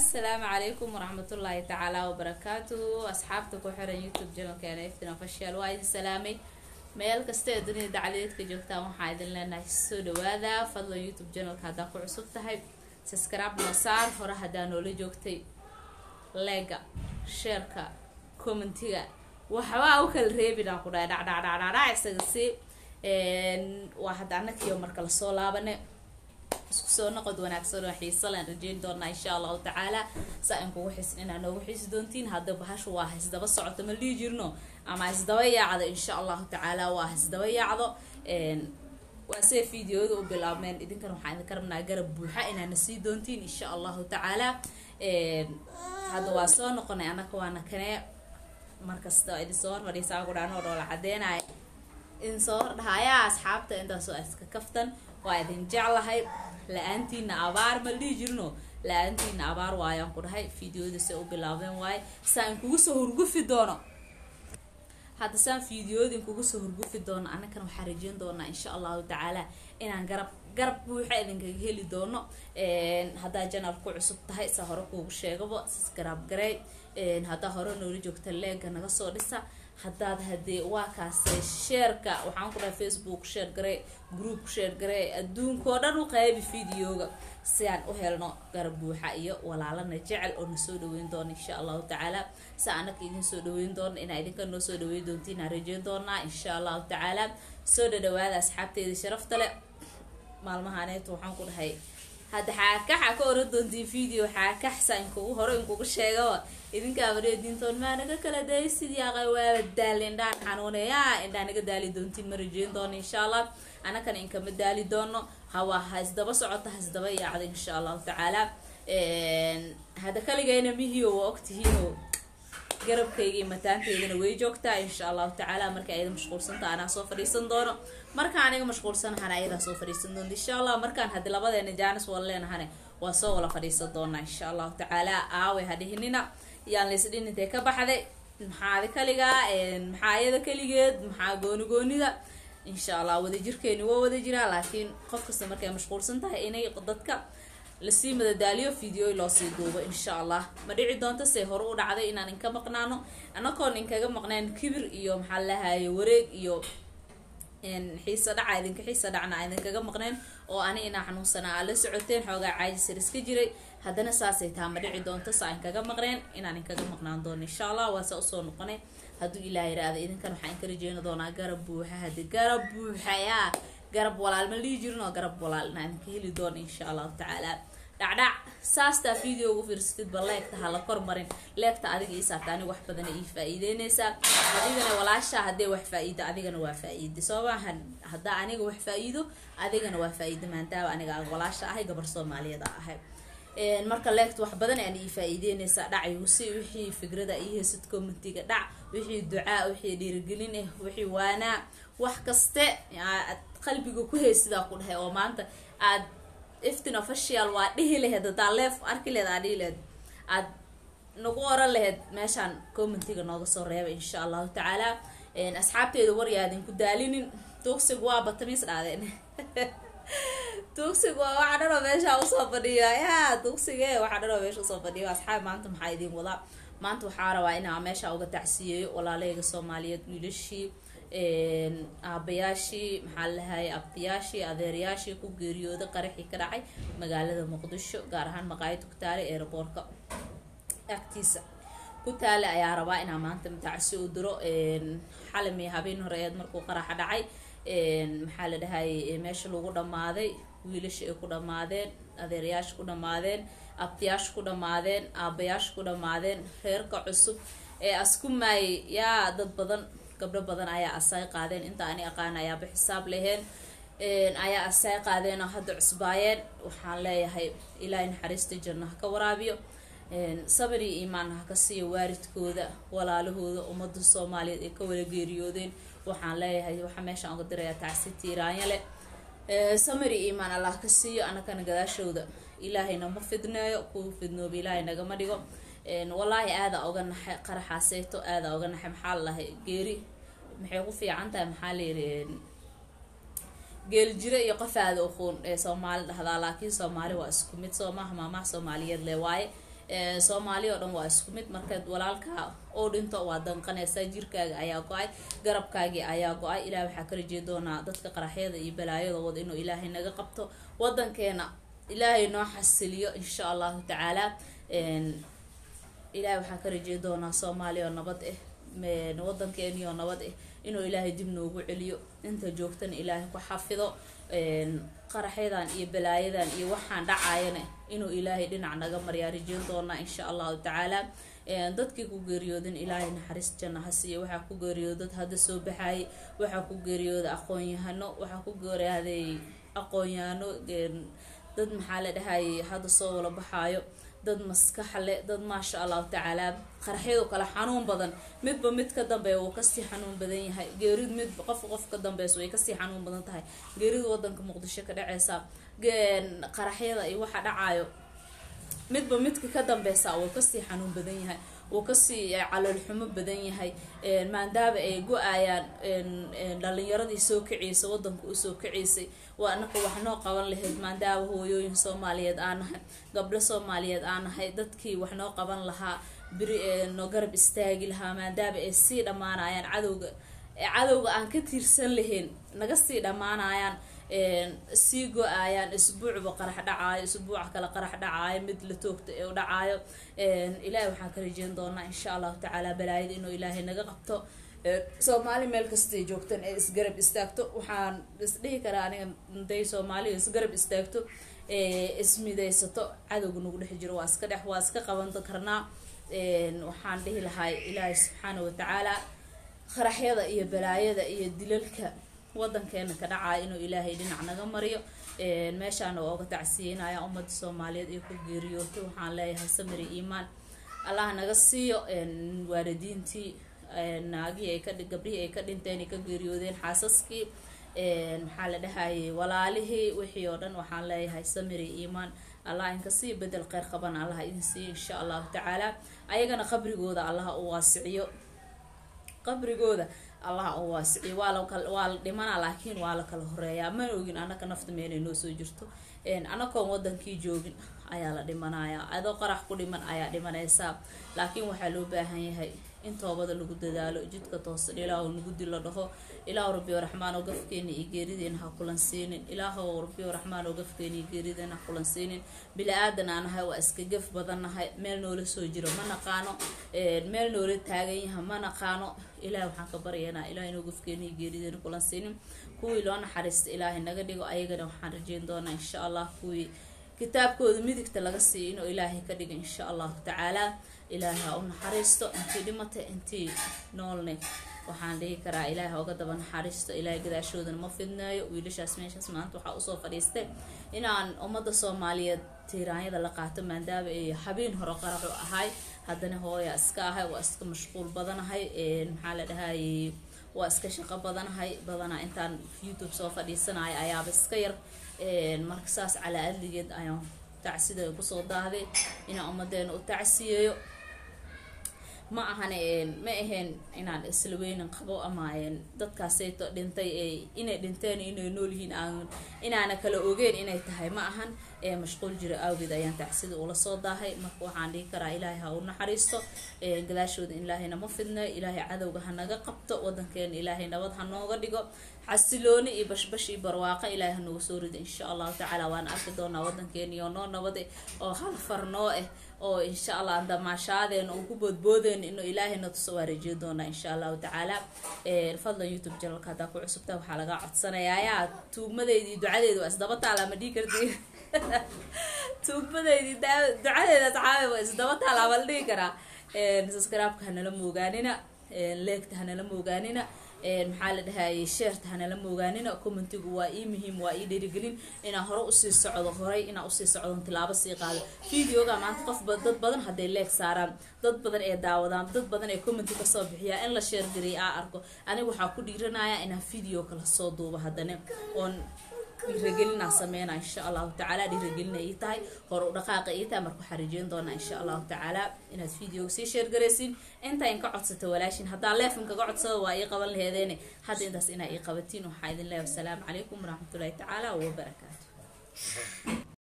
asalaamu calaykum waraxmatullaahi tacaala wabarakaatuhu asxaabta ku xiran youtube janalkeena iftin official waa idin salaamay meel kasta ee dunida dacladeedka joogtaan waxaa idin leenahay soo dhawaada fadlan youtube janalka haddaa ku cusub tahay subscribe noo saar hore haddaa noola joogtay leega sheerka commentiga waxbaa u kala reebinaa ku dhahay dhacdhacdhacdhacdhac isaga si waa hadda anakiyo marka lasoo laabane isku soo noqod wanaagsan oo xiisa laan rajeyn doonaa insha allahu tacaala saa in kugu xisin inaa noogu xiisi doontiin hadda bahashu waa hisdaba socoto ma dhihi jirno ama hisdaba yaacdo insha allahu tacaala waa hisdaba yaacdo waa see videoyada u bilaabmeen idinkan waxaan idinka rabnaa garab buuxa inaana sii doontiin insha allahu tacaala hadda waa soo noqonay anaka waana kanee markasta idin soo hormariysaa ku dhaanoo dhoola cadeenaya idin soo hordhahayaa asxaabta intaasoo iska kaftan waa idin jeclahay la-aantiina abaar ma dhihi jirno la-aantiina abaar waayaan ku dhahay videoyada se u bilaabeen waaye saa in kugu soo hurgufi doono hadda saan videoyada in kugu soo hurgufi doono anakan waxaa rajeyn doonaa insha allahu tacaala inaan garab garab buuxa idinkaga heli doono haddaa janal ku cusub tahay saa hore kuugu sheegaba subscribe garey haddaa hore noola joogta leega naga soo dhisa haddaad hadee waa kaase sheerka waxaan ku dhahay facebook sheer garey group sheer garey adduunkao dhan u qaybi videoga si aan u helno garab buuxa iyo walaalana jecel oo nasoo dhaweyn doona insha allahu tacaala si anaka idin soo dhaweyn doona inaa idinka noo soo dhaweyn doontiin aan rajeyn doonaa insha allahu tacaala soo dhadhawaada asxaabteeda sharafta le maalmahaaneetu waxaan ku dhahay hadda xaakaxa ka oran doontiin video xaakaxsa inkugu hore inkugu sheegaba idinkaaba reediintoon maa naga kala day sidii aqay waaba daali indhaan xanuuneya indhaa naga daali doontiin ma rajeyn doono insha allah anakana inkama daali doono hawa ha isdaba socota ha isdaba yaacda insha allahu tacaala hadda kaligayna mihiyo waa ogtihiino garabkaygii mataanteydana way joogtaa insha allahu tacaala marka ayada mashquulsanta anaa soo fadhiisan doono marka aniga mashquulsanahana ayadaa soo fadhiisan doonta insha allah markaan haddi labadeena jaanis wala leenahane waa soo wala fadhiisan doonaa insha allahu tacaala aawe hadhihinina yaan laysdhin intee ka baxday maxaadi kaligaa maxaa ayada kaligeed maxaa gooni goonida insha allah wadajirkeeni waa wada jiraa laakiin qof kasta markay mashquulsan tahay inay dadka lasii madadaaliyo videoy loosii duubo insha allah ma dhici doonto se hore u dhacday inaan inka maqnaano anakoon inkaga maqneen kibir iyo maxaa lahaye wareeg iyo xiisa dhaca idinka xiisa dhacna idinkaga maqneen oo ani inaa xanuunsanaa aa la socoteen xoogaa caajisar iska jiray haddana saasay taa ma dhici doonto saa inkaga maqneen inaan inkaga maqnaan doono insha allah waase usoo noqonay hadduu ilaah yiraahda idinkan waxaa inka rajeeni doonaa garab buuxa hadi garab buuxa yaa garab walaal ma dhihi jirin oo garab walaal inaa idinka heli doono insha allahu tacaala dhacdhac saastaa video ugu fiirsatidba leegta ha la kormarin leegta adiga ii saarta aniga wax badana ii faa-iideyneysaa adigana walaashaa haddee wax faa-iido adigana waa faa-iide sababaa haddaa aniga wax faa-iido adigana waa faa-iide maantaaba aniga walaasha ahay gabar soomaaliyada ahay marka leegta wax badan aan ii faa-iideyneysaa dhacyusi wixii fikrada ii heysad commentiga dhac wixii ducaa wixii dhiirigelin ah wixii waanaa wax kaste aad qalbiga ku heysidaa ku dhahay oo maanta aad iftin official waa dhihi laheyd hadaa leef arki lehed aa dhihi laheyd aad nagu oran laheyd meeshaan commentiga nooga soo reeba insha allahu tacaala asxaabteeda waryaadinku daalinin tuugsigu waa batamiis dhaadeen tuugsigu waa waxa dhanoo meesha usoo fadhiya ya tuugsige waxa dhanoo meesha usoo fadhiyo asxaab maanta maxaa idiin wadaa maanta waxaa rabaa inaa meesha uga tacsiyeeyo walaalahayga soomaaliyeed wiilashii aabayaashii maxaa lahaye abtiyaashii adeerayaashii ku geeriyooday qaraxii ka dhacay magaalada muqdisho gaar ahaan maqaayada ku taala eeraboorka agtiisa ku taale ayaa rabaa inaa maanta tacsi u diro xalami habeen horeeed markuu qaraxa dhacay maxaa la dhahaye meesha lagu dhammaaday wiilasha ay ku dhammaadeen adeerayaasha ku dhammaadeen abtiyaasha ku dhammaadeen aabayaasha ku dhammaadeen reerka cusub ee askumaayay yaa dad badan gabdho badan ayaa asay qaadeen inta ani aqaan ayaaba xisaab laheen ayaa asay qaadeen oo hadda cusbaayeen waxaan leeyahay ilaahay naxariista janno ha ka waraabiyo sabir iyo iimaan ha ka siiyo waaridkooda walaalahooda ummadda soomaaliyeed ay ka wala geeriyoodeen waxaan leeyahay waxaa meeshaan uga dirayaa tacsi tiiraanya leh samir iyo iimaan allah ka siiyo anakana gadaashooda ilaahayna ma fidneeyo kuwa fidnooba ilaahay nagama dhigo wallaahi aada oga naxay qaraxaaseeto aada oga naxay maxaa lalahay geeri maxay ku fiican tahay maxaa layidhi geeljire iyo qof aada uquun ee soomaali dhahdaa laakiin soomaali waa isku mid soo maaha maamaha soomaaliyeed le waaye soomaali oo dhan waa isku mid markaad walaalka oo dhinto waa danqanaysaa jirkaaga ayaa go-ay garabkaagii ayaa go-ay ilaah waxaa ka rajey doonaa dadka qaraxyada iyo balaayada wada inuu ilaahay naga qabto wadankeena ilaahay noo xasiliyo insha allahu tacaala ilahay waxaa ka rajey doonaa soomaaliya oo nabad ah wadankeeni oo nabad ah inuu ilaahay dib noogu celiyo inta joogtana ilaahay ku xafido qaraxyadan iyo balaayadan iyo waxaan dhacayana inuu ilaahay dhinac naga maryaa rajeyn doonaa insha allahu tacaala dadkii ku geeriyoodan ilaahay naxariis janna ha siiya waxaa ku geeriyooda dad hadda soo baxaayay waxaa ku geeriyooda aqoon-yahano waxaa ku geeriyaaday aqoon-yahano dad maxaa la dhahayay hadda soo wala baxaayo dad maskaxle dad maasha allahu tacaala qaraxyadu kale xanuun badan midba mid ka dambeeya wuu kasii xanuun badan yahay geeridu mid qof qof ka dambeysa way kasii xanuun badan tahay geeridu wadanka muqdisho ka dhaceysa qaraxyada iyo waxa dhacaayo midba midka ka dambeysa wuu kasii xanuun badan yahay wuu kasii caloolxumo badan yahay maadaaba ay go-ayaan dhalinyaradii soo kaciysa wadanka usoo kaciysay waa anaka wax noo qaban lahayd maadaaba hooyooyin soomaaliyeed aan nahay gabdho soomaaliyeed aan nahay dadkii wax noo qaban lahaa beri noo garab istaagi lahaa maadaaba ay sii dhammaanayaan cadowga cadowga aan ka tiirsan lahayn naga sii dhammaanayaan sii go-ayaan isbuucba qarax dhacaayo isbuuca kale qarax dhacaayo mid la toogta ee u dhacaayo ilaahay waxaan ka rajeyn doonaa insha allahu tacaala balaayada inuu ilaahay naga qabto soomaali meel kastay joogtan ee isgarab istaagto waxaan isdhihi karaa aniga day soomaaliya isgarab istaagto ismidaysato cadowga nagu dhex jiro waa iska dhex waa iska qaban karnaa waxaan dhihi lahay ilaahay subxaana watacaala qaraxyada iyo balaayada iyo dilalka wadankeena ka dhacaya inuu ilaahay dhinac naga mariyo meeshaana waa uga tacsiyeynaya ummadda soomaaliyeed iyo ku geeriyootay waxaan leeyahay samiri iimaan allah naga siiyo waalidiintii naagihii ay ka gabdhihii ay ka dhinteen ay ka geeriyoodeen xaasaskii maxaa la dhahayay walaalihii wixii oo dhan waxaan leeyahay samiri iimaan allah inka sii bedel kheyr qaban allah idin siiyo insha allahu tacaala ayagana qabrigooda allah u waasiciyo qabrigooda allah u waasiciyo waa la waa la dhimanaa laakiin waa la kala horeeyaa mana ogin anaka nafta meelay noo soo jirto anakoon wadankii joogin ayaa la dhimanayaa adoo qarax ku dhiman ayaa dhimanaysaa laakiin waxaa loo baahan yahay in toobada lagu dadaalo jidka toosan ilaahu nagu dil la dhaho ilaahu rabbi raxmaan oo gafkeena iyo geerideena ha kulan siinin ilaahu rabbi raxmaan oo gafkeena iyo geerideena ha kulan siinin bili-aadan aan nahay waa iska gaf badan nahay meel noola soo jiro ma naqaano meel noola taagan yaha ma naqaano ilaah waxaan ka baryaynaa ilaah inuu gafkeena iyo geerideena kulan siinin kuwii loo naxariista ilaahay naga dhigo ayagana waxaan rajeyn doonaa insha allah kuwii kitaabkooda midigta laga siiyo inuu ilaahay ka dhigo insha allahu tacaala ilaahay ha u naxariisto intii dhimatay intii noolne waxaan dhihi karaa ilaahay oga daba naxariisto ilaahay gadaashoodana ma fidneeyo wiilashaas meeshaas maanta waxaa usoo fadhiistay inaan ummadda soomaaliyeed tiiraanyada la qaato maadaama ay habeen hore qaraxu ahay haddana hooya iska ahay waa iska mashquul badanahay maxaa la dhahayay waa iska shaqo badanahay badanaa intaan youtube soo fadhiisanayo ayaaba iska yar marka saas calaa adligeed ayaan tacsida kusoo daahday inaan ummadeena u tacsiyeeyo ma ahan ma ahayn inaan isla weynin qabo ama dadkaasayto dhintay inay dhinteen inay nool yihiin aan inaana kala ogeyn inay tahay ma ahan mashquul jiro awgeed ayaan tacsida ula soo daahay marka waxaan dhihi karaa ilaahay ha u naxariisto gadaashooda ilaahayna ma fidnayo ilaahay cadowga ha naga qabto wadankeena ilaahay nabad ha nooga dhigo xasilooni iyo bashbash iyo barwaaqo ilaahay ha nooga soo rido insha allahu tacaala waan arki doonaa wadankeeniyo noo nabade oo hal far noo ah oo insha allah aan damaashaadeena uun ku boodboodeyno inuu ilaahayna tuso waa rajeyn doonaa insha allahu tacaala fadlan youtube janalka haddaa ku cusubta waxaa laga codsanayaa yaa tuugmadeydii ducadeeda waa isdaba taala ma dhihi karti tuugmadeydii ducadeeda asxaabe waa isdaba taala ma la dhihi karaa subscribe-ka hanala moogaanina leegta hanala moogaanina maxaa la dhahayay sheerta hanala moogaanina commentigu waa ii muhiim waa ii dhiirigelin inaan hore usii socdo horay inaan usii socdon tilaabo sii qaado videoga maanta qof dad badan hadday leeg saaraan dad badan ee daawadaan dad badan ee commenti kasoo bixiyaa in la sheergariy aa arko aniga waxaa ku dhiiranaya inaan video kala soo duubo haddana oon dhiiragelinaa sameynaa insha allahu tacaala dhiiragelina ii tahay hore u dhaqaaqa ii tahay marka waxaa rajeyn doonaa insha allahu tacaala inaad videoga sii sheergaraysiin inta in ka codsata walaashin haddaa leefin kaga codsada waa ii qaban laheedeene hadda intaas inaa ii qabatiin waxaa idin leeyahay wasalaamu calaykum waraxmatullahi tacaala wabarakaatu